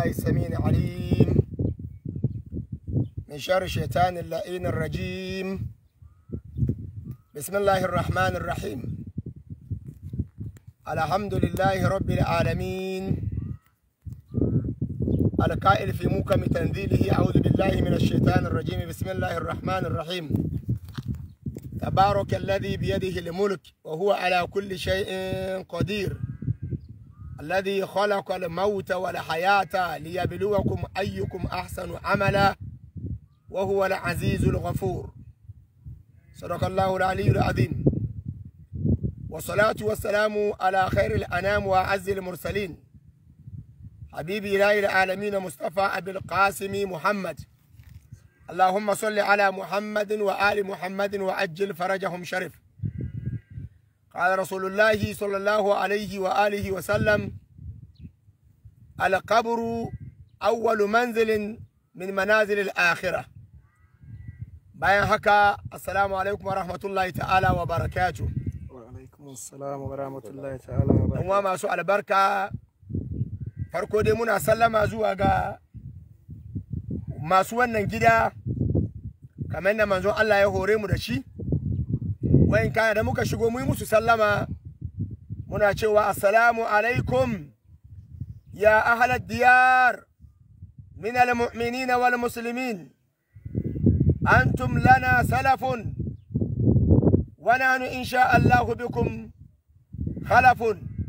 السميع العليم من شر الشيطان اللئين الرجيم بسم الله الرحمن الرحيم الحمد لله رب العالمين القائل في موكم تنزيله أعوذ بالله من الشيطان الرجيم بسم الله الرحمن الرحيم تبارك الذي بيده الملك وهو على كل شيء قدير الذي خلق الموت والحياة ليبلوكم أيكم أحسن عملا وهو العزيز الغفور صدق الله العلي العظيم والصلاة والسلام على خير الأنام وأعز المرسلين حبيبي إله العالمين مصطفى أبي القاسم محمد اللهم صل على محمد وآل محمد وأجل فرجهم شرف قال رسول الله صلى الله عليه وآله وسلم القبر أول منزل من منازل الآخرة bayan haka assalamu alaikum wa rahmatullahi ta'ala wa barakatu wa alaikum assalam wa rahmatullahi ta'ala wa yan uwa masu albarka farko dai muna sallama zuwa ga masu wannan gida kamar da manzon Allah ya hore mu da shi wayan kana da muka shigo mu yi musu sallama muna cewa assalamu alaikum ya ahlad diyar min al-mu'minin wal muslimin أنتم لنا سلف ونحن إن شاء الله بكم خلف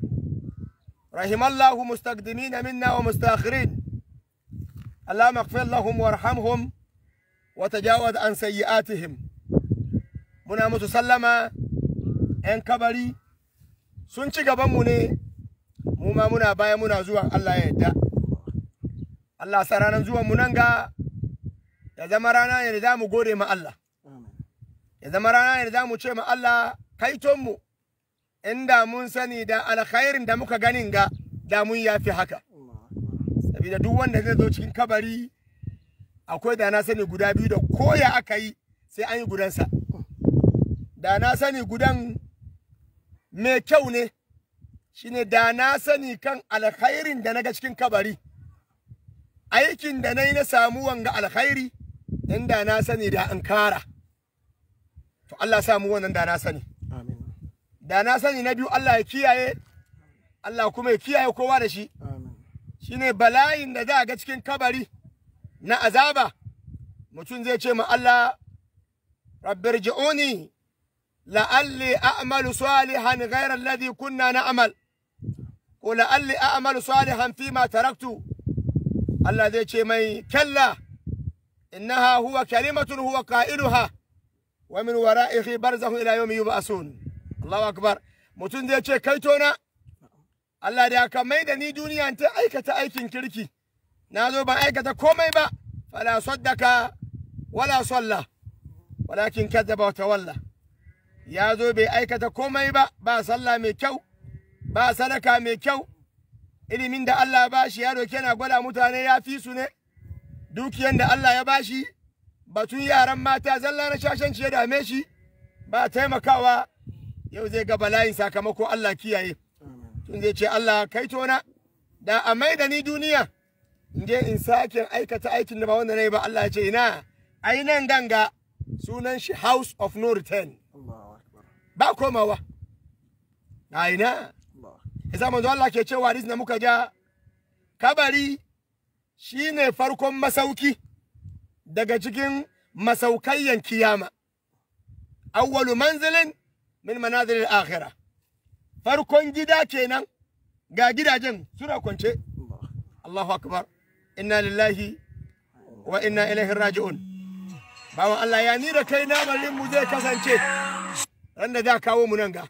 رحم الله مستقدمين منا ومستاخرين اللهم اغفر لهم وارحمهم وتجاوز عن سيئاتهم muna musu sallama 'yan kabari sun ci gabanmu ne mu ma muna baya muna zuwa Allah ya yadda Allah sa ranar zuwan mu nan ga ya zama rana ne da za mu gode ma Allah ya zama rana ne da za mu ce ma Allah kaitonmu inda mun sani da alkhairin da muka ganin ga da mun yafi haka saboda duk wanda zai zo cikin kabari akwai da na sani guda biyu da koya aka yi sai an yi gudansa da na sani gudan mai kyau ne shine da na sani kan alkhairin da na ga cikin kabari aikin da na yi na samu wanga alkhairi inda na sani da an kara to Allah samu wannan da na sani amin da na sani na biyu Allah ya kiyaye Allah kuma ya kiyaye kowa da shi amin shine bala'in da za a ga cikin kabari na azaba mutum zai ce ma Allah rabbirji'uni la'alli a'malu salihan ghayra alladhi kunna na'mal ko la'alli a'malu salihan fima taraktu Allah zai ce mai kalla innaha huwa kalimatun huwa qailuha wa min wara'ihi barzahu ila yawmi yub'asun Allahu akbar mutum zai ce kai tona Allah da ka mai da ni duniya ta aikata aikin kirki na zo ban aikata komai ba fala saddaka wala salla walakin kadzaba wa tawalla ya zo bai aikata komai ba ba sallah mai kyau ba sadaka mai kyau ilimin da Allah ya bashi ya doke na gwada mutane ya fi su ne dukiyan da Allah ya bashi batun yaran mata zalla na shashanci ya dame shi ba taimakawa yau zai ga bala'in sakamako Allah kiyaye tun zai ce Allah kai tona da a mai da ni duniya in je in sake aikata aikin da ba wanda na yi ba Allah ya ce ina ai nan ganga sunan shi house of no return Allahu akbar ba komawa a ina Allah yasa manzo Allah ke cewa hadisi da muka ja kabari shine farkon masauki daga cikin masaukayyan kiyama awwalu manzilin min manazil al-akhirah farkon gida kenan ga gidajen suna kwance Allah Allahu akbar inna lillahi wa inna ilaihi raji'un bawan Allah ya ni da kai namarin mu zai kasance ran da za kawo mu nan ga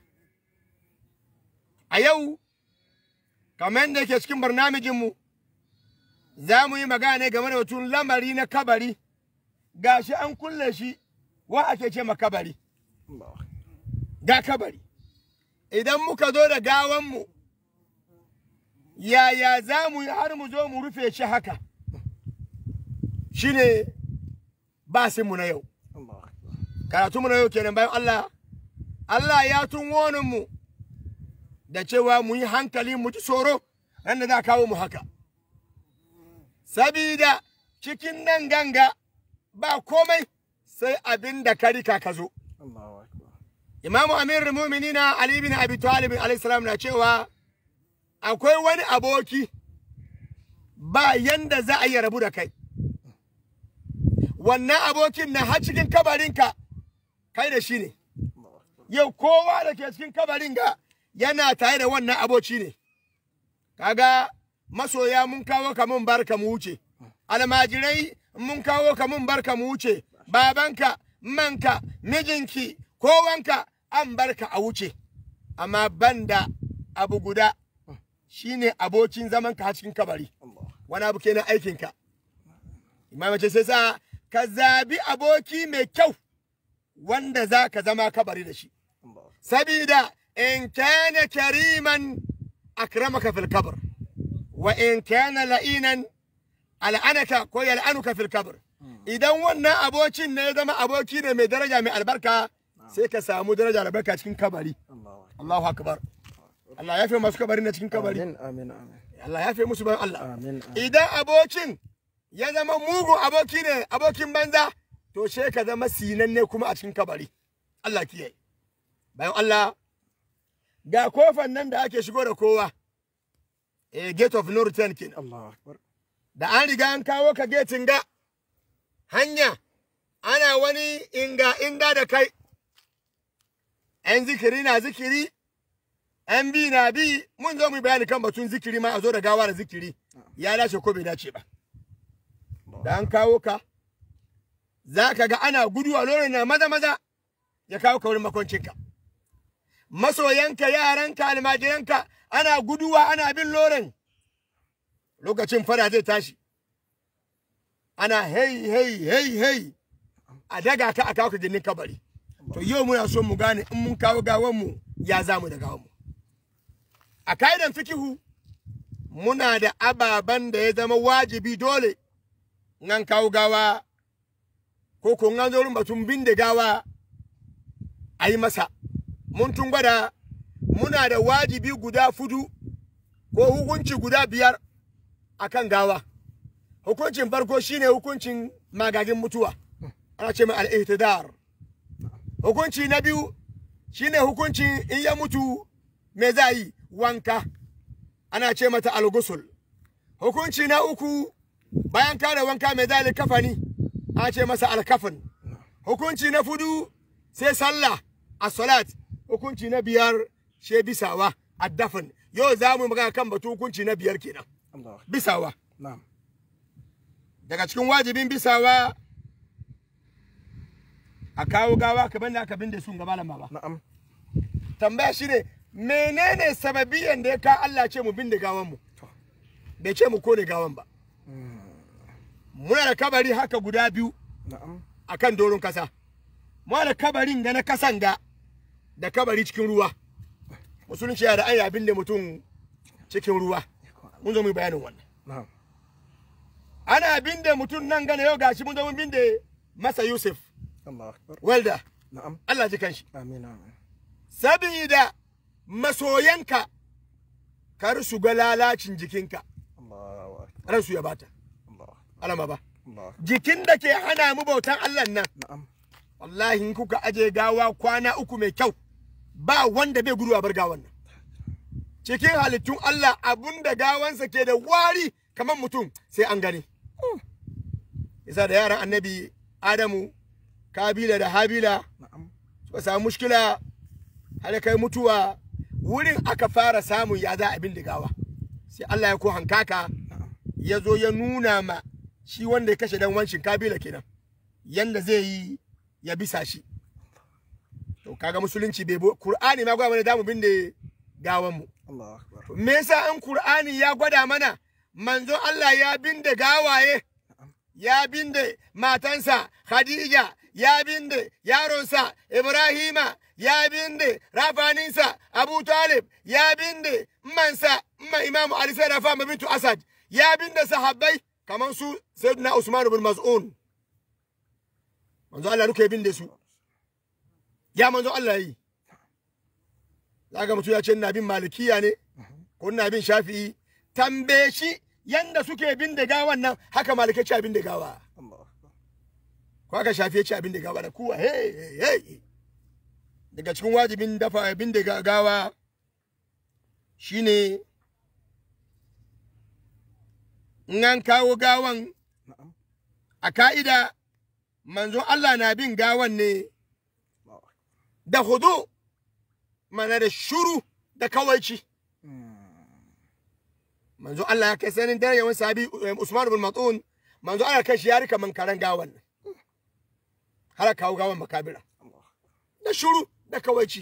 a yau kamar yadda ke cikin barnamijinmu za mu yi magana ne game da batun lamari na kabari gashi an kulle shi wa ake ce ma kabari Allah ga kabari idan muka zo da gawanmu yaya za mu yi har mu zo mu rufe shi haka shine basinmu na yau Allah akbar karatunmu na yau kenan bayan Allah Allah ya tun mu da cewa mu yi hankali mu ji tsoro ran da za a kawo mu haka sabida cikin nan ganga ba komai sai abin da ka rika ka zo Allahu akbar imamu amir muminina ali bin abi talib alayhi salam na cewa akwai wani aboki ba yanda za a yi rabu da kai wannan abokin na har cikin kabarinka kai da shi ne Allahu akbar yau kowa da ke cikin kabarin ga yana tare da wannan aboci ne kaga masoya mun kawo ka mun barka mu wuce almajirai mun kawo ka mun barka mu wuce babanka manka mijinki kowanka an barka a wuce amma banda abu guda shine abokin zaman ka a cikin kabari Allah wani abu kenan aikinka imam ce sai sa ka zabi aboki mai kyau wanda za ka zama kabari da shi Allah sabida in kana kariman akramaka fil kabr wa in kana la'inan al'anaka ko yal'anuka fil kabr idan wannan abocin ne ya zama aboki ne mai daraja mai albarka sai ka samu daraja albarka cikin kabari Allahu akbar Allahu akbar Allah ya fi masu kabari na cikin kabari amin amin amin Allah ya fi musu bayan Allah amin amin idan abocin ya zama mugun aboki ne abokin banza to she ka zama sinanne kuma a cikin kabari Allah kiyaye bayan Allah ga kofan nan da ake shigo da kowa eh gate of no return kenan Allahu akbar da an riga an kawo ka getin ga hanya ana wani inga inga da kai ‘yan zikiri na zikiri ‘yan bi na bi mun zo mu yi bayani kan batun zikiri ma a zo da gawa da zikiri ya dace ko bai dace ba da an kawo ka za ka ga ana gudu a lorin na maza maza ya kawo ka wurin makoncinka masoyanka yaranka almajiranka ana guduwa ana bin lorin lokacin fara zai tashi ana hei hei hei hei a daga ka a kawo ka ginin kabari to yau muna so mu gane in mun kawo gawan mu ya za mu da gawan mu a ka'idan fikihu muna da ababen da ya zama wajibi dole in an kawo gawa ko ko in an zo wurin batun bin da gawa a yi masa mun tun gwada muna da wajibi guda fudu ko hukunci guda biyar akan gawa hukuncin farko shine hukuncin magagin mutuwa ana ce mai al'ihtidar hukunci na biyu shine hukuncin in ya mutu me za yi wanka ana ce mata algusul hukunci na uku bayan kare wanka me za yi kafani ana ce masa alkafin hukunci na fudu sai sallah a salat hukunci na biyar she bisawa addafin yau za mu magana kan batu hukunci na biyar kenan Allahu akbar bisawa na'am daga cikin wajibin bisawa a kawo gawa ka banda aka bin da sun gaba lamba ba na'am tambaya shi ne menene sababiyan da ya ka Allah ce mu bin da gawan mu To. bai ce mu kone gawan ba muna da kabari haka guda biyu na'am akan doron kasa muna da kabarin ga na kasan ga da kabari cikin ruwa musulunci ya da an abin da mutum cikin ruwa mun zo mu yi bayanin wannan na'am ana bin da mutum nan gane yau gashi mun zo mun bin da masa Yusuf Allahu akbar welda na'am Allah ji kanshi amin amin sabida masoyanka kar su ga lalacin jikinka Allahu akbar ransu ya bata Allahu alama ba Allahu akbar jikin da ke hana mu bautan Allah nan na'am wallahi in kuka aje gawa kwana uku mai kyau ba wanda bai gudu a bar gawan nan cikin halittun Allah abun da gawansa ke da wari kamar mutum sai an gani yasa da yaran annabi Adamu Kabila da Habila na'am suka samu mushkila har kai mutuwa wurin aka fara samun ya za abin gawa sai Allah ya ko hankaka na'am ya zo ya nuna ma shi wanda ya kashe dan wancin kabila kenan yanda zai yi ya bisa shi to kaga musulunci bai bo Qur'ani ma gwada mana damu bin da gawan mu Allahu akbar To, me yasa an Qur'ani ya gwada mana manzo Allah ya binde gawaye ya binde matansa Khadija ya binde yaronsa Ibrahima ya binde rafaninsa Abu Talib ya binde mansa ma Imam Ali sai rafa ma bintu Asad ya binde sahabbai kamar su Sayyidina Usman ibn Maz'un manzo Allah duka ya binde su ya manzo Allah yi zaka mutu ya ce ina bin malikiya ne ko ina bin shafi'i tambaye shi yanda suke bin da gawan nan haka malikai ce abin da gawa Allahu akbar. ko aka shafi ya ce abin da gawa da kuwa hey hey hey daga cikin wajibin dafa abin da ga- gawa shine in an kawo gawan Na'am. a ka'ida manzon Allah na bin gawan ne Allahu akbar. da hudu mana da shuru da kawaici Mm. manzo Allah ya kai sanin dare yawan sabi eh, Usman bin Mat'un manzo Allah kai shi ya rika mankaran gawan nan har kawo gawan makabira Allahu akbar. da shuru da kawaici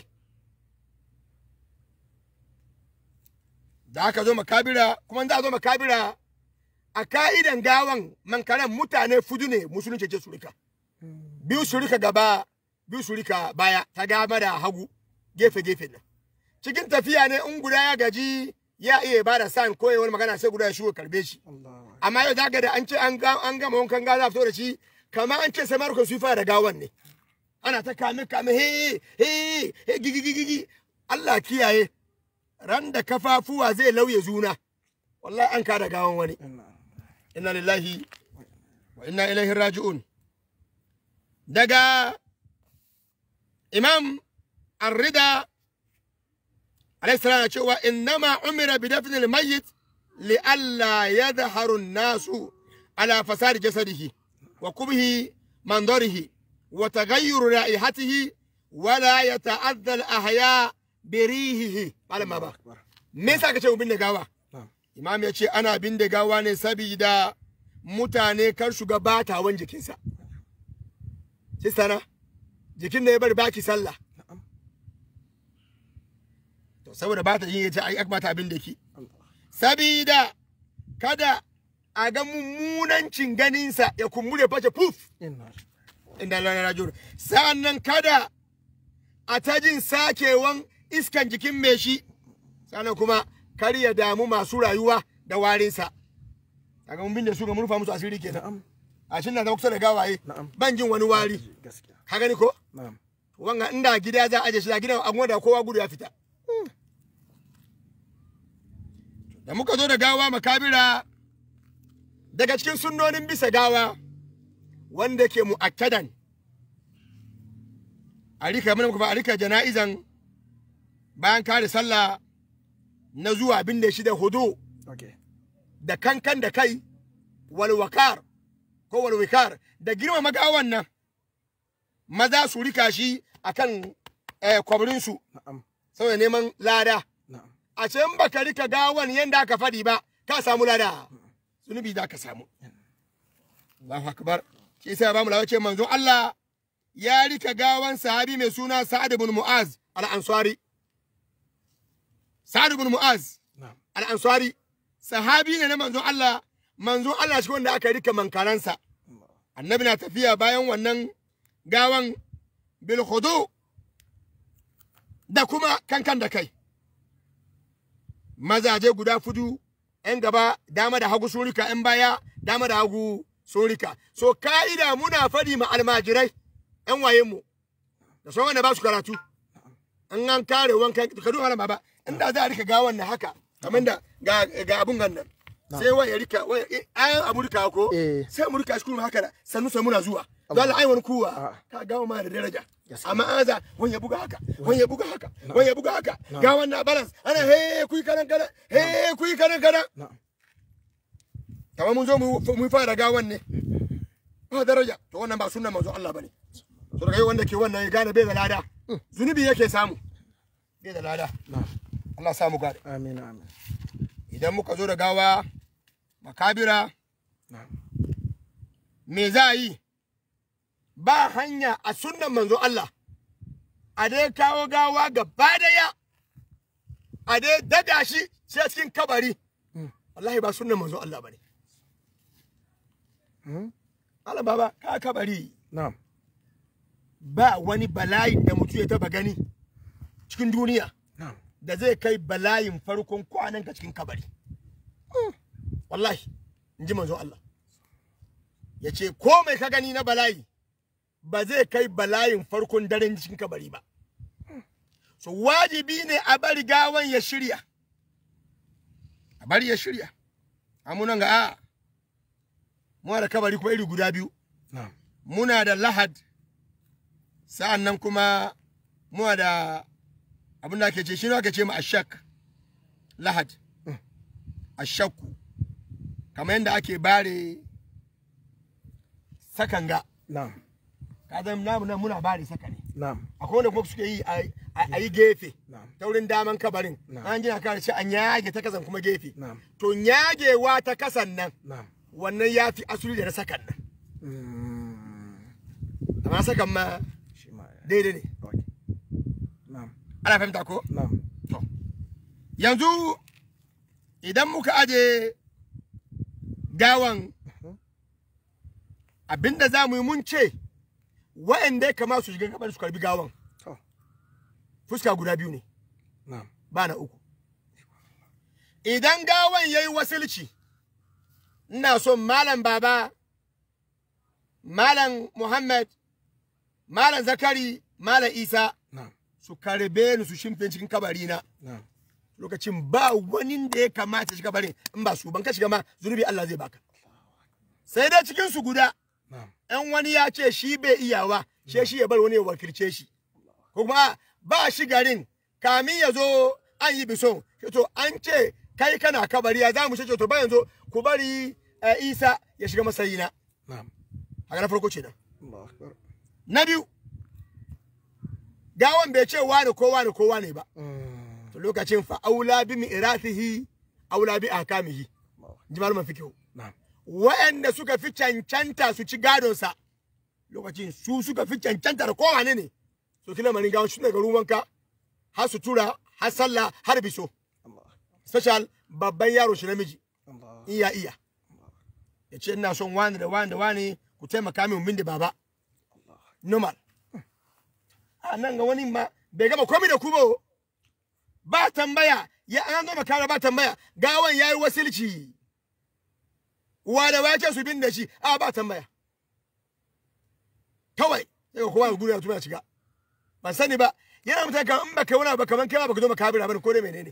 da aka zo makabira kuma za a zo makabira a ka'idan gawan mankaran mutane fudu ne musulunci ce su rika biyu su rika gaba biyu su rika baya ta gama da hagu gefe gefe nan cikin tafiya ne in guda ya gaji ya iya ba da san ko ya wani magana sai guda ya shigo karbe shi Allahu akbar. amma yau zaka da an ce an ga- an gama wankan gaza fito da shi kamar an ce sai marko su fara da gawan ne ana ta kame kame he he he gigi gigi gigi Allah kiyaye ran da kafafuwa zai lauye zuna wallahi an kada gawan wani Inna. inna lillahi wa inna ilaihi raji'un daga imam ar-rida alayhi salam ya cewa innama umira bi dafn al-mayyit li alla yadhharu an-nasu ala fasad jasadihi wa kubhi mandarihi wa taghayyur ra'ihatihi wa la yata'adha al-ahya bi rihihi malama ba Akbar. me yasa ka ce mu binne gawa Na'am. imam ya ce ana binne gawa ne sabida mutane kar su ga batawan jikinsa sistana jikin ne ya bari baki sallah Na'am. to saboda ba ta yin ya ce ai akmata abin da ki Allah. sabida kada a ga mummunancin ganinsa ya kumbure face puf Inna. inda lana rajul sa'annan kada a ta jin sakewan iskan jikin mai shi sannan kuma kar ya damu masu rayuwa da warinsa kaga mun binne su ga mun rufa musu asiri kenan Na'am. a shin na zama kusa da gawaye Na'am. ban jin wani wari Gaskiya. ka gani ko Na'am. wanga inda gida za a aje shi da gidan an gwada kowa gudu ya fita da muka zo da gawa makabira daga cikin sunnonin bisa gawa wanda ke mu'akkadan a rika mana kuma a rika jana'izan bayan kare sallah na zuwa binne shi da hudu Okay. da kankan da kai walwakar ko walwikar da girmama gawan nan maza su rika shi akan eh, kwabrinsu Na'am. saboda neman lada Na'am. a ce in baka rika gawan yanda aka faɗi ba ka samu lada zunubi za ka samu Allahu akbar shi yasa ba mu lawa ce manzon Allah ya rika gawan sahabi mai suna Sa'ad ibn Mu'az al-Ansari Sa'ad ibn Mu'az Na'am. al-Ansari sahabi ne na manzon Allah manzon Allah shi wanda aka rika mankaransa Allah. annabi na tafiya bayan wannan gawan bil khudu da kuma kankan da kai mazaje guda fudu yan gaba dama da hagu sun rika yan baya dama da hagu sun rika so ka'ida muna fadi ma almajirai yan wayen mu da sauran wanda ba su karatu an an kare wankan ka duba ba inda za a rika gawan na haka kamar da ga ga abun gannan sai wani ya rika wani ayan abu rika ko Eh. sai mu rika shi kuma haka da sannu sai muna zuwa don Allah ai wani kuwa Ah. ka gawa ma da daraja Gaskiya. amma an za wani ya buga haka wani ya buga haka wani ya buga haka ga wannan balance ana he kuyi kanan kanan he kuyi kanan kanan Na'am. kamar mun zo mu mu fara gawan ne ba daraja to wannan ba sunnan manzo Allah bane to daga yau wanda ke wannan ya gane bai da lada zunubi yake samu bai da lada Na'am. Allah ya samu gane Amin. Amin. idan muka zo da gawa makabira Na'am. me za a yi ba hanya a sunnan manzo Allah a dai kawo gawa gaba daya a dai daga shi sai cikin kabari Mm. wallahi ba sunnan manzo Allah bane Hmm? Allah baba ka kabari Na'am. ba wani bala'i da mutum ya taba gani cikin duniya Na'am. da zai kai bala'in farkon kwanan ka cikin kabari wallahi in ji manzo Allah ya ce ko mai ka gani na bala'i ba zai kai bala'in farkon daren cikin kabari ba so wajibi ne a bari gawan ya shirya a bari ya shirya amunan ga a muna da kabari kuma iri guda biyu na'am muna da lahad sa'an nan kuma muna da abin da ake ce shi ne ake ce ma ashak lahad ashakku kamar yadda ake bare sakanga na'am ka zama namu nan muna bare saka ne na'am akwai wanda kuma suke yi a- a a yi gefe na'am ta wurin daman kabarin Na'am. an gina kawai sai an yage ta kasan kuma gefe na'am to yagewa ta kasan nan na'am wannan ya fi asuli da na sakan nan Mm, amma sakan ma shi ma ya daidai ne okay na'am ana fahimta ko na'am to yanzu idan muka aje gawan abinda za mu yi mun ce wa'anda ya kama su shiga gaban su karbi gawan to fuska guda biyu ne na'am ba na uku idan gawan ya yi wasilci ina son malam baba malam muhammad malam zakari malam isa na'am su karbe ni su shimfe cikin kabari na na'am lokacin ba wani da ya kamata shiga barin in ba su ban ka shiga ma zunubi Allah zai baka sai dai cikin su guda na'am in wani ya ce shi bai iyawa she shi ya bar wani ya wakilce shi ko kuma ba shi garin kamin ya zo an yi bison shi to an ce kai kana kabari ya za mu ce to ba yanzu ku bari eh, Isa ya shiga masayina na'am haka na farko ce nan Allahu akbar na biyu gawan bai ce wani ko wani ko wani ba Mm, to lokacin fa aula bi mi'ratihi aula bi ahkamihi Allahu ji malaman fikihu na'am waɗanda suka fi cancanta su ci gadonsa lokacin su suka fi cancanta da kowane ne so kila mani gawon shi daga ruwanka har sutura har sallah har biso Allah special babban yaro shi namiji Allah in ya iya ya ce ina son wani da wani da wani ku taimaka min min da baba normal a nan ga wani ma bai gama komai da ku ba o. ba tambaya ya an gama kara ba tambaya gawan yayi wasilci uwa da ya ce su bin da shi a ba tambaya kawai sai ka kowa gudu ya tuma shiga ban sani ba yana mutane kan in baka wani abu kaman kai ba baka zo makabira bane ko dai menene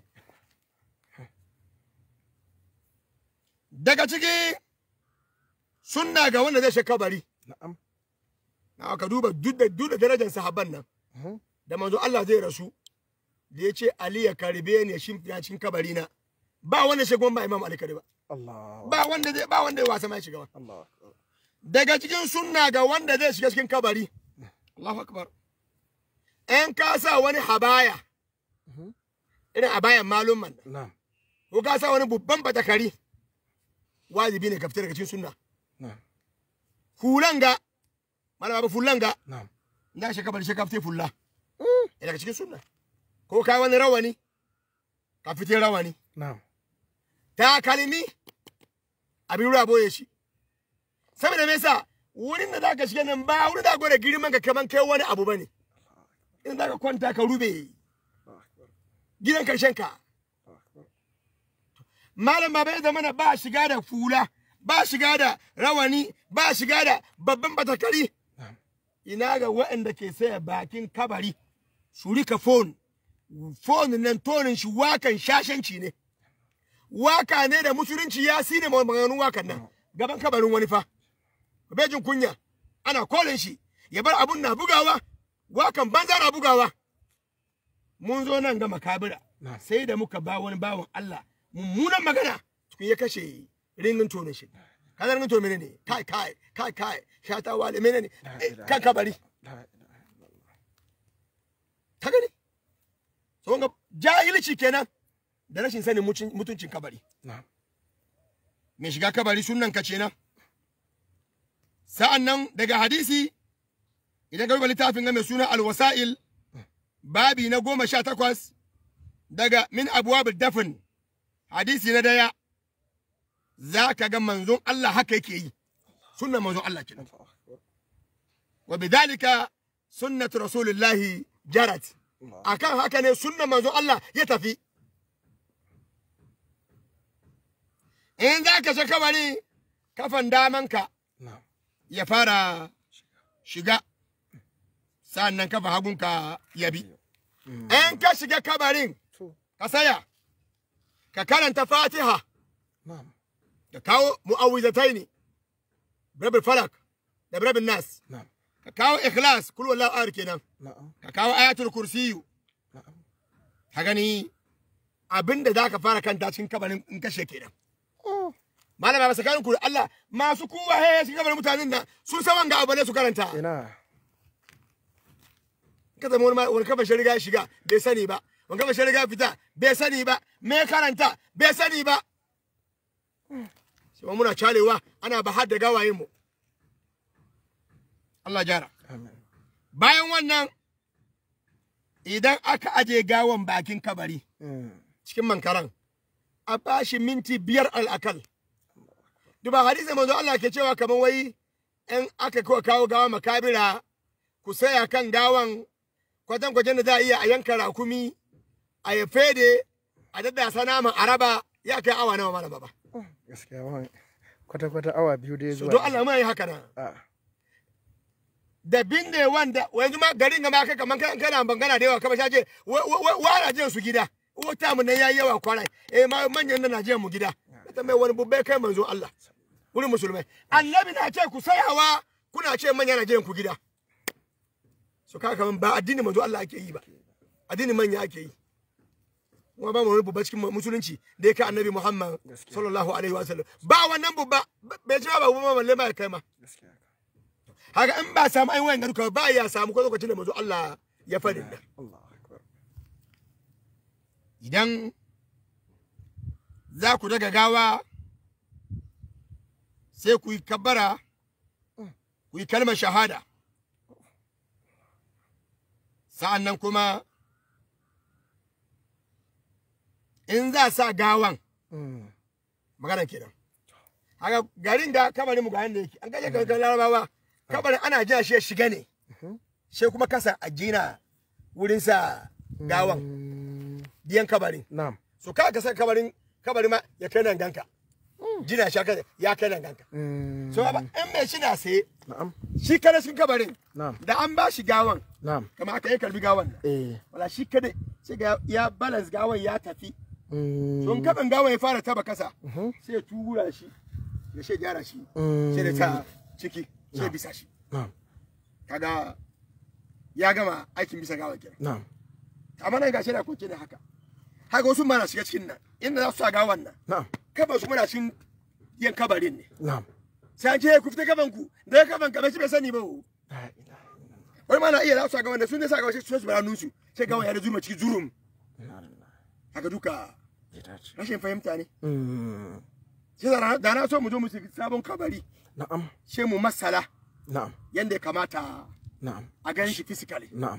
daga ciki sunna ga wanda zai shi kabari na'am na ka duba duk da duk da darajar sahabban nan Mhm. da manzo Allah zai rasu da ya ce Ali ya karbe ni ya shimfiya cikin kabari na ba wanda shi kuma ba Imam Ali kare ba Allah ba wanda zai ba wanda ya wasa mai shiga ba Allah akbar daga cikin sunna ga wanda zai shiga cikin kabari Allahu akbar in ka sa wani habaya irin abayan malumman nan na'am ko ka sa wani babban batakari wajibi ne ka fita daga cikin sunna na'am hulan ga malama ba fullan ga na'am na shi kabari shi ka fita fulla Ina daga cikin sunna ko ka wani rawani ka fita rawani na'am takalmi abin ruwa boye shi saboda me yasa wurin da zaka shiga nan ba wurin da gwada girman ka kaman kai wani abu bane in zaka kwanta ka rube Allahu akbar gidan karshen ka Allahu akbar malam baba ya zamana ba shiga da fula ba shiga da rawani ba shiga da babban batakari na'am ina ga waɗanda ke saya bakin kabari su rika fon fon nan tonin shi wakan shashanci ne waka ne da musulunci ya sine maganganun wakan nan gaban kabarin wani fa bai jin kunya ana kolin shi ya bar abun na bugawa wakan banza na bugawa mun zo nan ga makabira na'am sai da muka ba wani bawan Allah mummunan magana tukun ya kashe ringin tonin shi kaza ringin tonin ne kai kai kai kai shata wale menene Eh, kan kabari la ilaha illallah ta gani so ga jahilci kenan da rashin sanin mucin- mutuncin kabari na'am mai shiga kabari sunan ka kenan sa'an nan daga hadisi idan ka duba littafin ga mai suna alwasa'il babi na goma sha takwas daga min abuwa dafin hadisi na daya za ka ga manzon Allah haka yake yi sunan manzon Allah kenan Allahu akbar wa bidhalika sunnatu rasulillahi jarat Allah akan haka ne sunnan manzon Allah ya tafi in za ka shi kabari kafan damanka na'am ya fara shiga sannan kafa hagunka ya bi in ka shiga kabarin to ka saya ka karanta fatiha na'am ka kawo mu'awwizataini rabbil falak da rabbil nas na'am ka kawo ikhlas kul wallahu ahad kenan na'am ka kawo ayatul kursiyu na'am ka gani abinda za ka fara kanta cikin kabarin in kashe kenan malama ba sakanin ku da Allah masu kuwa he cikin kabarin mutanen nan sun san wanga abu ne su karanta ina ka zama wani ma- wani kafa shi riga ya shiga bai sani ba wani kafa shi riga ya fita bai sani ba me karanta bai sani ba sai ma muna calewa ana bahar da gawayen mu Allah jara amin bayan wannan idan aka aje gawan bakin kabari Mm. cikin mankaran a bashi minti biyar al'akal duba hadisi manzo Allah ke cewa kamar wai in aka kawo kawo gawa makabira ku saya kan gawan kwatan kwajen da za a iya a yanka rakumi a ya fede a daddasa naman araba ya kai awa nawa mana baba gaskiya wani kwata-kwata awa biyu da ya so zuwa don Allah mai haka nan a da binne wanda yanzu ma garin ga ma kai kaman kana kana bangana da yawa kamar shaje wara jin su gida wata mu nan yayi yawa kwarai eh ma manyan nan na jiyan mu gida ta mai wani bubbe kai manzo Allah wurin musulmai annabi na ce ku sayawa kuna ce manya na jiyan ku gida so kaka kaman ba addini manzo Allah ake yi ba addini manya ake yi kuma ba mu wani bubba cikin musulunci da ya kai annabi Muhammad Gaskiya. sallallahu alaihi wa sallam ba wannan bubba bai ci ba bubba balle ma ya kai ma gaskiya haka in ba samu ainihin wayan duka ba ya samu ko lokacin da mazu Allah ya faɗi da Allah akbar idan za ku daga gawa sai ku yi kabbara ku yi kalmar shahada sa'an nan kuma in za sa gawan Mm. maganar kenan haka garin da kabarin mu ga yanda yake an gaje kankan larabawa kabarin ana jira shi ya shiga ne sai kuma kasa a jina wurin sa gawan Mm. diyan kabarin na'am so ka ka san kabarin kabarin ma ya kai nan ganka jina shi aka- ya kai nan ganka Mm. so aba in mai shi na sai na'am shi kada shi kabarin na'am da an ba shi gawan na'am kama aka yi karbi gawan nan eh wala shi kada sai ga ya balance gawan ya tafi Mm. don kaban gawan ya fara taba kasa Mhm. sai ya tura shi ya shi gyara shi Mm. sai da ta ciki sai bisa shi na'am kaga ya gama aikin bisa gawa kenan na'am amma nan gashi na kwance da haka haka wasu ma na shiga cikin nan inda za su sa gawan nan na'am kaban su muna cikin yin kabarin ne na'am sai an ce ku fita kaban ku da kaban ka shi bai sani ba o. la ilaha illallah wani ma na iya za su sa gawan da sun ne sa gawan sai su bara nusu sai gawan ya da zuma ciki zurum inna lillahi haka duka ya dace rashin fahimta ne Mm. sai da na- da na so mu zo mu shiga sabon kabari na'am sai mu masala na'am yanda ya kamata na'am a ganin shi physically na'am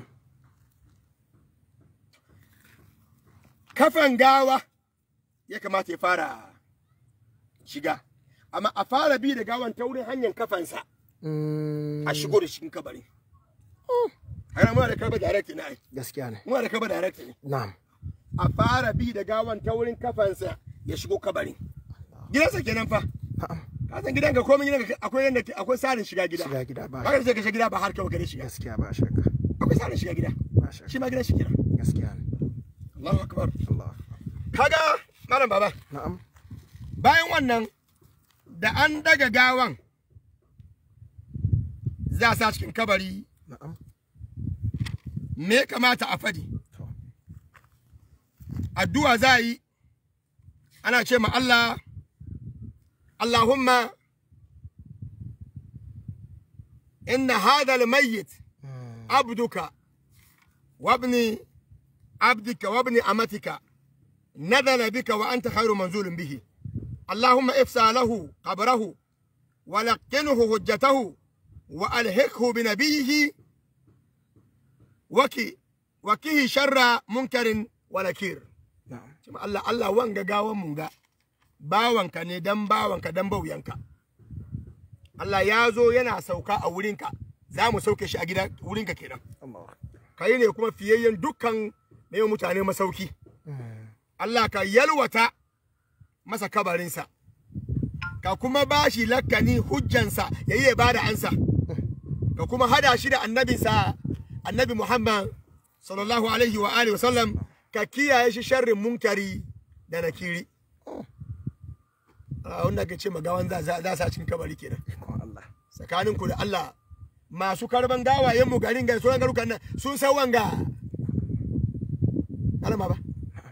kafan gawa ya kamata ya fara shiga amma a fara bi da gawan ta wurin hanyar kafansa Mm. a shigo da cikin kabari hana muna da kaba direct ne ai gaskiya ne muna da kaba direct ne na'am a fara bi da gawan ta wurin kafansa ya shigo kabari gidansa kenan fa na'am ka san gidanka komai gidanka akwai yanda akwai sarin shiga gida shiga gida ba haka sai ka shiga gida ba har kawai ka shiga gaskiya ba shakka akwai sarin shiga gida ba shakka shi ma gidan shi kenan gaskiya ne Allahu akbar Allah kaga malam baba na'am bayan wannan da an daga gawan za a sa cikin kabari na'am me ya kamata a fadi to addu'a za a yi ana ce ma Allah Allahumma inna hadha al-mayyit Mm. abduka wabni abdika wabni amatika نزل بك وأنت خير منزول به اللهم افسع له قبره ولقنه حجته وألهكه بنبيه وكي وكيه شر منكر ونكير na'am Cima Allah Allah wanga gawan mun ga bawanka ne dan bawanka dan bauyanka Allah ya zo yana sauka a wurinka za mu sauke shi a gida wurinka kenan Allah kai ne kuma fiyayyen dukkan ne mutane masauki Mm. Allah ka yalwata masa kabarinsa ka kuma ba shi lakkani hujjansa ya yi ba da ansa ka kuma hada shi da annabinsa annabi Muhammad sallallahu alaihi wa alihi wasallam ka kiyaye shi sharrin munkari da nakiri a wanda ake ce magawan za za za sa cikin kabari kenan ikon Allah tsakanin ku da Allah masu karban gawayen mu garin ga sauran garukan nan sun san wanga alama ba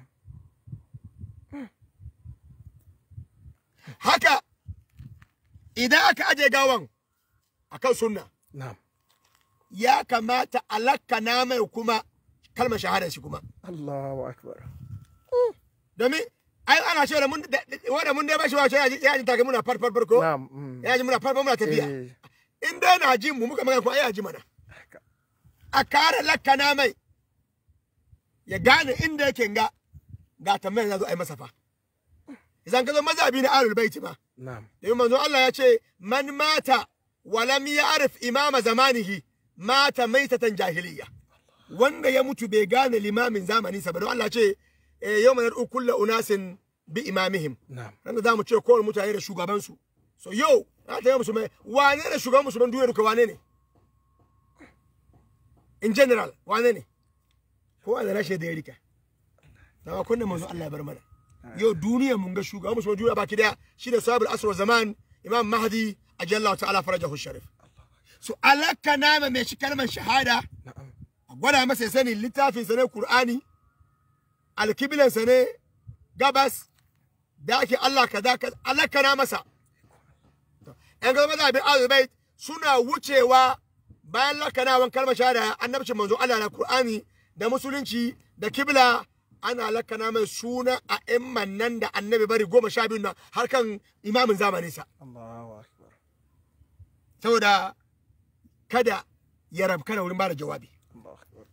haka idan aka aje gawan akan sunna na'am ya kamata alakkana mai kuma kalmar shahadar shi kuma Allahu akbar domin ai ana cewa da mun da- da- wanda mun dai bashi wace ya ji ya ji take muna farfar farko na'am mm. ya ji muna farfar muna tafiya Eh, in dai na ji mu muka magana ko ai ya ji mana haka. a kare lakkana mai ya gane inda yake ga ga tambayar za zo ai masa fa idan ka zo mazhabi na ahlul baiti ma na'am domin manzo Allah ya ce man mata wa lam ya'rif imama zamanihi mata maitatan jahiliya wanda ya mutu bai gane limamin zamani sa ba don Allah ce eh, yawma yad'u kullu unasin bi imamihim na'am ran da zamu ce kowane mutane da shugabansu so yau na ta yi musulmai wane ne shugaban musulman duniya duka wane ne in general wane ne kowa da rashin da ya rika na kunna manzo Allah ya bar mana yau duniya mun ga shugaban musulman duniya baki daya shi da sahabul asr zaman imam mahdi ajallahu ta'ala farajahu sharif so alaka nama mai shi kalmar shahada na'am a gwada masa ya sani littafin sa ne Qur'ani alkiblan sa ne gabas da ake Allah kaza kaza alakana masa yan gaba da bin azubai suna wucewa bayan lakanawan kalmar shahada annabcin manzo Allah na Qur'ani da musulunci da kibla ana lakana mai suna a imman nan da annabi bari goma sha biyu nan har kan imamin zamaninsa Allahu akbar saboda kada ya rabka da wurin bada jawabi Allahu akbar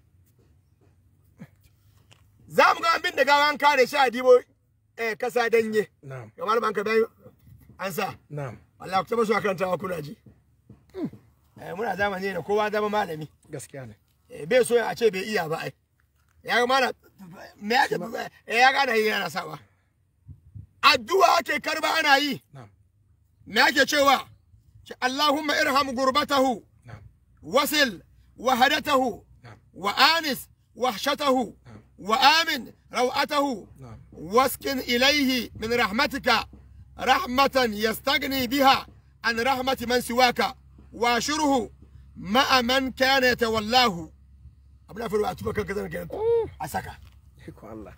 za mu ga abin da gawa an kare shi a dibo eh, kasa danye na'am ga malaman ka bayan an sa na'am Allah ku taba su karantawa kuna ji eh, muna zamani da kowa zama malami gaskiya ne eh, bai so a ce bai iya ba ai ya ga mana me ya eh, ya gana yi yana sawa addu'a ake karba ana yi na'am me ake cewa ce Allahumma irham gurbatahu na'am wasil wahadatahu na'am وآنس وحشته وآمن روعته na'am واسكن إليه من رحمتك رحمة يستغني بها عن رحمة من سواك واشره مع من كان يتولاه abin faru a tuba kan kazan kenan a saka ikon Allah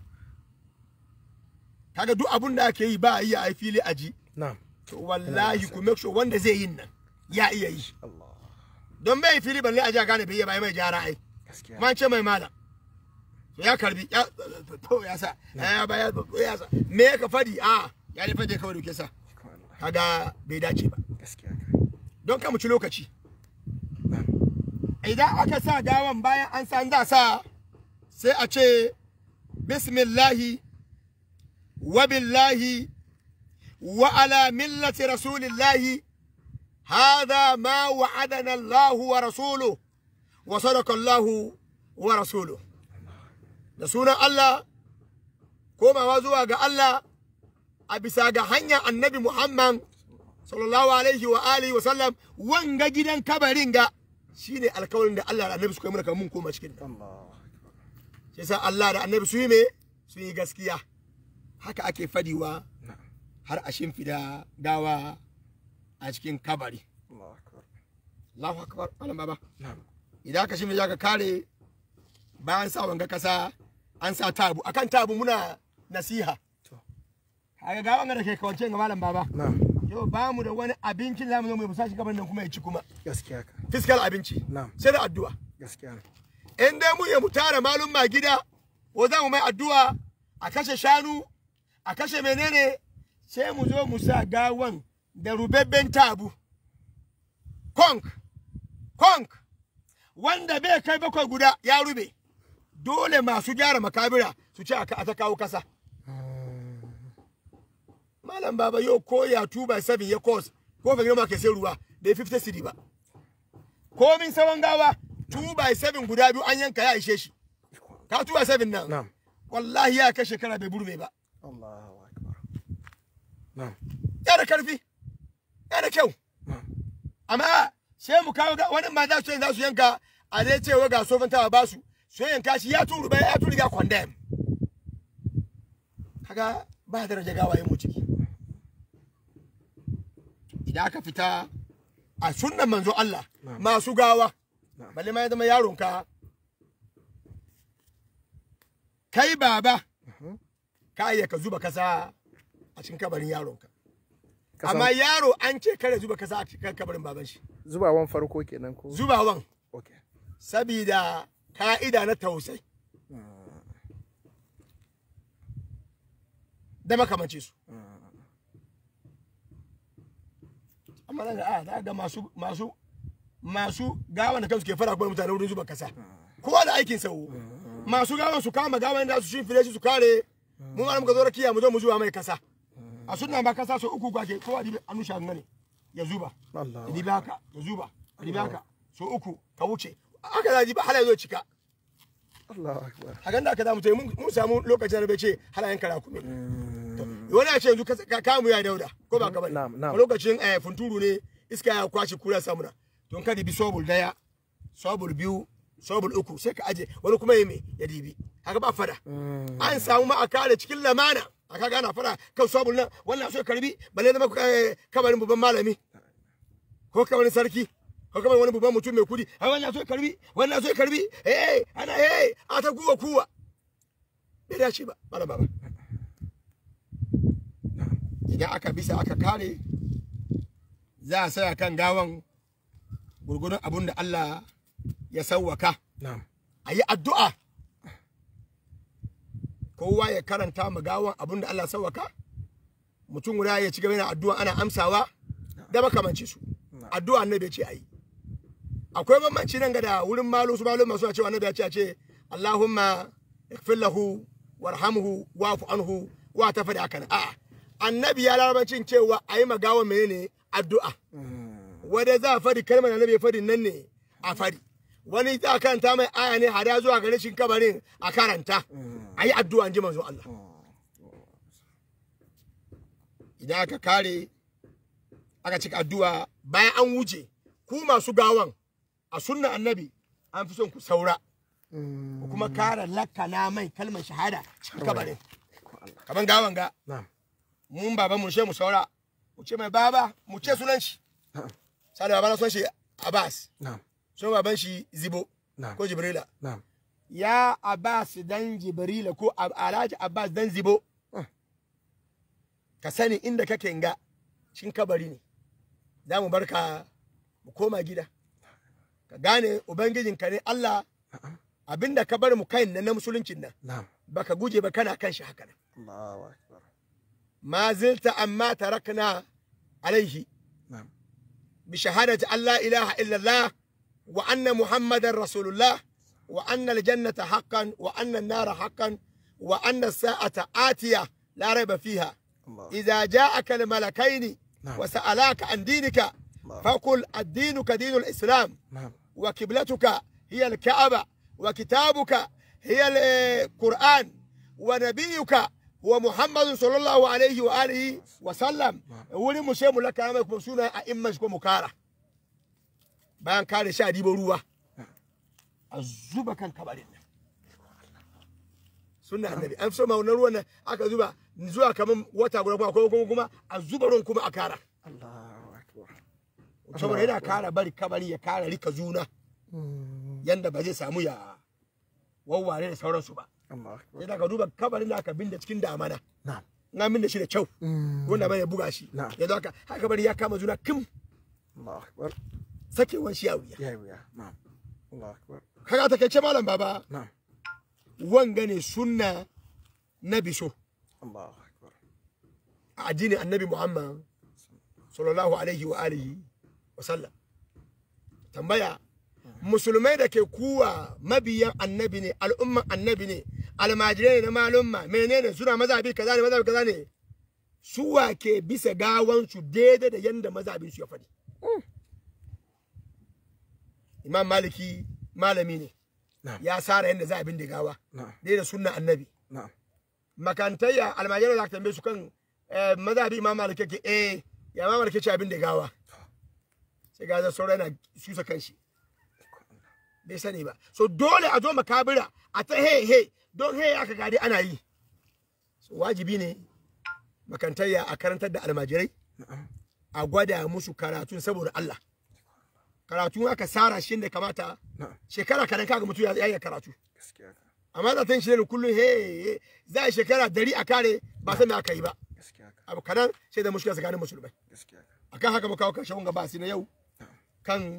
kaga duk abin da ake yi ba a iya a fili a ji na'am to wallahi ku make sure wanda zai yin nan ya iya yi Allah don bai fili balle a ji a gane bai iya ba mai gyara ai gaskiya man ce mai malam to ya karbi ya to ya sa ya ba ya ya sa me ka fadi a ya ne fadi kawai duke sa ikon Allah kaga bai dace ba gaskiya kai don ka mu ci lokaci na'am idan aka sa gawan bayan an san za sa sai a ce bismillahi wa billahi wa ala millati rasulillahi هذا ما وعدنا الله ورسوله وصدق الله ورسوله da sunan Allah komawa zuwa ga Allah a bisa ga hanyar annabi Muhammad sallallahu alaihi wa alihi wa sallam wanga gidan kabarin ga shine alkawarin da Allah da annabi suka yi mana kamar mun koma cikin ta Allah shi yasa Allah da annabi su yi me su yi gaskiya haka ake fadiwa na'am har a shimfida gawa a cikin kabari Allahu akbar Allahu akbar malam baba na'am idan aka shimfida ka kare bayan sa wanga kasa an sa tabu akan tabu muna nasiha to kaga gawan da ke kawance ga malam baba na'am yau ba mu da wani abincin zamu zo mu musa shi gaban nan kuma ya ci kuma gaskiya ka fiskal abinci na'am sai da addu'a gaskiya ne in dai mu ya mu tara malum ma gida ko za mu mai addu'a a kashe shanu a kashe menene sai mu zo mu sa gawan da rubebben tabu konk konk wanda bai kai bakwai guda ya rube dole masu gyara makabira su ce a ta kawo kasa malam baba yau ko ya 2 by 7 ya cost ko fa girma ke sai ruwa da 50 cedi ba komin sawan gawa 2 by 7 guda biyu an yanka ya ishe shi ka 2 by 7 nan na'am wallahi ya kai shekara bai burme ba Allahu akbar na'am ya da karfi ya da kyau na'am amma sai mu kawo ga- wani ma za su yi za su yanka a dai cewa ga sofin tawa ba su su yanka shi ya turu bai ya turu ya condemn kaga ba daraja gawayen mu ciki idan aka fita a sunnan manzo Allah Na'am. masu gawa Na'am. balle ma ya zama yaronka kai baba Mhm. ka iya ka zuba kasa a cikin kabarin yaronka Kasan- amma yaro an ce kare zuba kasa a cikin kabarin baban shi zubawan farko kenan ko zubawan okay sabida ka'ida na tausai da makamanci su amma nan ga a za ga masu masu masu gawan da kansu ke fara kuma mutane wurin zuba kasa kowa da aikin sa masu gawan su kama gawan da su shimfile shi su kare mu ma muka zo rakiya mu zo mu zuba mai kasa a sunna ba kasa so uku kwake kowa dibi anu sha ne ya zuba Allah ya dibi haka ya zuba ya dibi haka so uku ka wuce aka da dibi hala ya zo cika Allah akbar a ganda aka zamu mun mun samu lokacin da bai ce halayen kara kuma wani a ce yanzu ka- ka kamu ya dauda ko ba ka bane Na'am, na'am. a lokacin eh, funturu ne iska ya kwashi kura samuna don ka dibi sobul daya sobul biyu sobul uku sai ka aje wani kuma ya me ya dibi haka ba fada an samu ma a kare cikin lamana a kaga ana fada kan sobul nan wannan so ya karbi balle zama eh, kabarin babban malami ko kabarin sarki ko kabarin wani babban mutum mai kudi a wannan so ya karbi wannan so ya karbi eh ana eh a ta kuwa kuwa bai dace ba malam baba idan aka bisa aka kare za a saya kan gawan gurgurun abun da Allah ya sauwaka na'am a yi addu'a kowa ya karanta ma gawan abun da Allah ya sauwaka mutum guda ya ci gaba yana addu'a ana amsawa da makamanci su addu'a annabi ya ce a yi akwai bambanci nan ga da wurin malu su malu masu cewa annabi ya ce a ce Allahumma ighfir lahu warhamhu wa'fu anhu wa ta fadi haka a'a annabi ya larabancin cewa a yi magawa menene addu'a wanda za a fadi kalmar da annabi ya fadi nan ne a fadi wani za a karanta mai aya ne hada zuwa ga rashin kabarin a karanta a yi addu'a in ji manzo Allah idan aka kare aka cika addu'a bayan an wuce ku masu gawan a sunna annabi an fi son ku saura ku kuma kara lakana mai kalmar shahada cikin kabarin kaman gawan ga na'am mun baba mu she mu saura mu ce mai baba mu ce sunan shi na'am sai baba na son shi Abbas na'am son baban shi Zibo na'am ko Jibrila na'am ya Abbas dan Jibrila ko Ab- Alhaji Abbas dan Zibo Ah. ka sani inda kake nga cikin kabari ne za mu barka mu koma gida ka gane ubangijinka ne Allah na'am abinda ka bar mu kai nan na musuluncin nan na'am baka guje ba kana kan shi haka nan Allahu akbar ma zilta amma tarakna alaihi na'am بشهادة أن لا إله إلا الله وأن محمدا رسول الله وأن الجنة حقا وأن النار حقا وأن الساعة آتية لا ريب فيها Allah إذا جاءك الملكين نعم. وسألاك عن دينك الله فقل الدينك دين الإسلام na'am وقبلتك هي الكعبة وكتابك هي القرآن ونبيك هو محمد صلى الله عليه وآله وسلم wani mu sai mu laka mai kuma suna a imman shi ko mu kara bayan kare sha dibo ruwa a zuba kan kabarin nan sunna annabi an fi so ma wannan ruwan nan aka zuba zuwa kaman wata guda kuma ko kuma kuma a zuba ruwan kuma a kara Allahu akbar saboda yana kara bari kabari ya kara rika juna yanda ba zai samu ya wawware da sauransu ba Allahu akbar sai da ka duba kabarin da aka binda cikin damana na'am na binda shi da kyau wanda bai buga shi Na'am. yanzu haka haka kabari ya kama juna kim Allahu akbar sakewan shi a wuya ya wuya na'am Allahu akbar kaga ta kai malam baba na'am wanga ne sunna na biso Allahu akbar a addinin annabi muhammad sallallahu alaihi wa alihi wa sallam tambaya musulmai da ke kuwa mabiyan annabi ne al'umman annabi ne almajirai ne na malumma menene suna mazabi kaza ne mazabi kaza ne suwa ke bisa gawansu daidai da yanda mazabin su ya faɗi imam maliki malami ne na'am ya sara yanda za a bin da gawa na'am daidai da sunna annabi na'am makantayya almajirai da aka tambaye su kan eh, mazhabi imam malik yake eh ya imam malik ce abin da gawa sai ga sauran yana susa kanshi bai sani ba so dole a zo makabira a ta he he don he aka gadi ana yi so wajibi ne makantayya a karantar da almajirai na'am a gwada musu karatun saboda Allah karatu aka sara shi da kamata na'am shekara kadan kaga mutum ya ya iya karatu gaskiya ka amma da tan shi ne kullum he he, za a shekara dari a kare ba san me aka yi ba gaskiya ka abu kadan sai da mushkila tsakanin musulmai gaskiya ka akan haka muka kawo karshen wanga basi na yau kan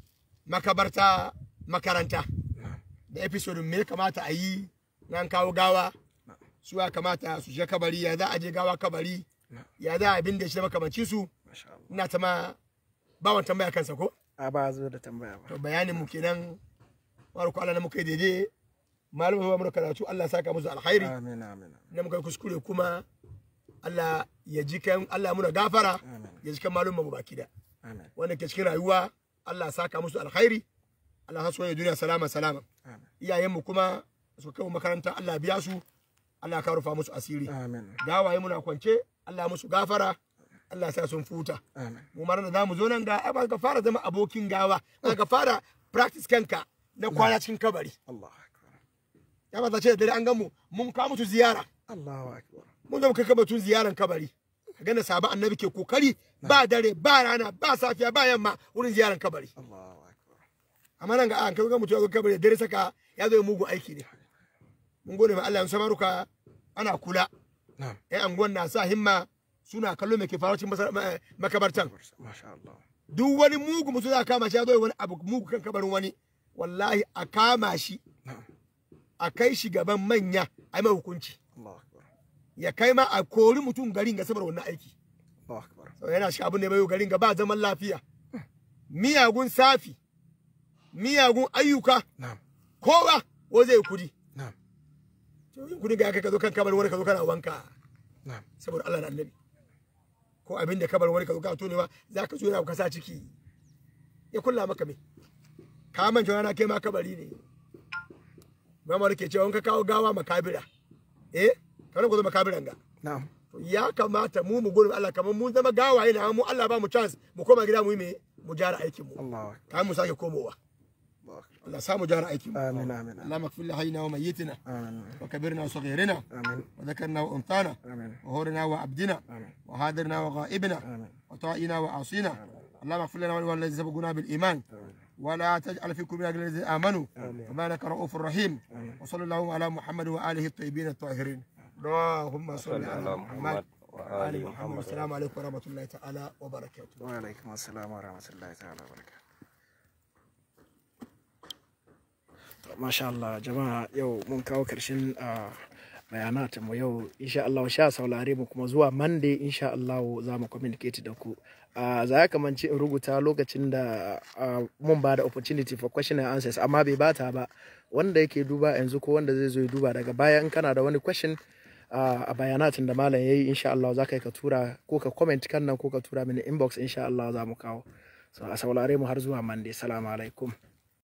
makabarta makaranta na'am da episode me ya kamata a yi nan kawo gawa na'am su ya kamata su je kabari ya za a je gawa kabari na'am ya za a bin da shi da makamanci su masha Allah ina ta ma bawan tambaya kansa ko a ba zo da tambaya ba to bayanin mu kenan wani ko Allah na muka yi daidai malumin ba mu da karatu Allah ya saka musu alkhairi amin amin na muka yi kuskure kuma Allah ya ji kan Allah muna gafara amin ya ji kan malumin mu baki da amin wanda ke cikin rayuwa Allah ya saka musu alkhairi Allah ya so ya duniya salama salama amin iyayen mu kuma su kai mu makaranta Allah ya biya su Allah ya rufa musu asiri amin gawaye muna kwance Allah ya musu gafara Allah ya sa sun futa amin mu mara da zamu zo nan ga ai ba ka fara zama abokin gawa ba ka fara practice kanka na kwana cikin kabari Allahu akbar ya ba ta ce da dare an gan mu mun kawo mutu ziyara Allahu akbar mun zama kai kabatun ziyaran kabari ka gane sabon annabi ke kokari ba dare ba rana ba safiya ba yamma wurin ziyaran kabari Allahu akbar amma nan ga an kai ga mutu ya zo kabari da dare saka ya zo mugun aiki ne mun gode ma Allah ya samaruka ana kula na'am yan anguwan na sa himma suna kallo mai ke faruwa cikin masa- ma- makabartan masha Allah duk wani mugu mutum za a kama shi ya zo ya wani abu mugu kan kabarin wani wallahi a kama shi na'am a kai shi gaban manya a yi mai hukunci Allahu akbar ya kai ma a kori mutum garin ga saboda wannan aiki Allahu akbar sau yana shi abin da bai garin ga ba zaman lafiya miyagun safi miyagun ayyuka na'am kowa ko zai kudi na'am to yin kudi ga ka zo kan kabarin wani ka zo kana wanka na'am saboda Allah da annabi ko abin da kabarin wani ka zo kana tonewa za ka zo yana kasa ciki ya kulla maka me ka manta rana kai ma kabari ne Muhammadu ke cewa in ka kawo gawa makabira eh kamar ku zo makabiran ga na'am to ya kamata mu mu gurin Allah kamar mun zama gawaye na mu Allah ba mu chance mu koma gida mu yi me mu jara aikin mu Allahu akbar kamar mu sake komowa Allahu akbar Allah sa mu jara aikin mu amin amin اللهم اغفر لحينا وميتنا amin وكبرنا وصغيرنا amin وذكرنا وانثانا amin وهورنا وعبدنا amin وهادرنا وغائبنا amin وطائنا وعاصينا اللهم اغفر لنا وللذين سبقونا بالايمان ولا تجعل في قلوبنا غير الذين امنوا وما لك رؤوف رحيم وصلى الله على محمد واله الطيبين الطاهرين اللهم صل على محمد وآل محمد السلام عليكم ورحمة الله تعالى وبركاته wa alaikum assalam wa rahmatullahi ta'ala wa barakatuh masha Allah jama'a yau mun kawo karshen ah, bayanatan mu yau insha Allah sha saurare mu kuma zuwa Monday insha Allah za mu communicate da ku Ah, za ya kamanci in rubuta lokacin da ah, mun ba da opportunity for question and answers amma bai bata ba wanda yake duba yanzu ko wanda zai zo ya duba daga baya in kana da wani question ah, a bayanatin da malam yayi insha Allah za ka yi ka tura ko ka comment kan nan ko ka tura mini inbox insha Allah za mu kawo so a saurare mu har zuwa Monday salamu alaikum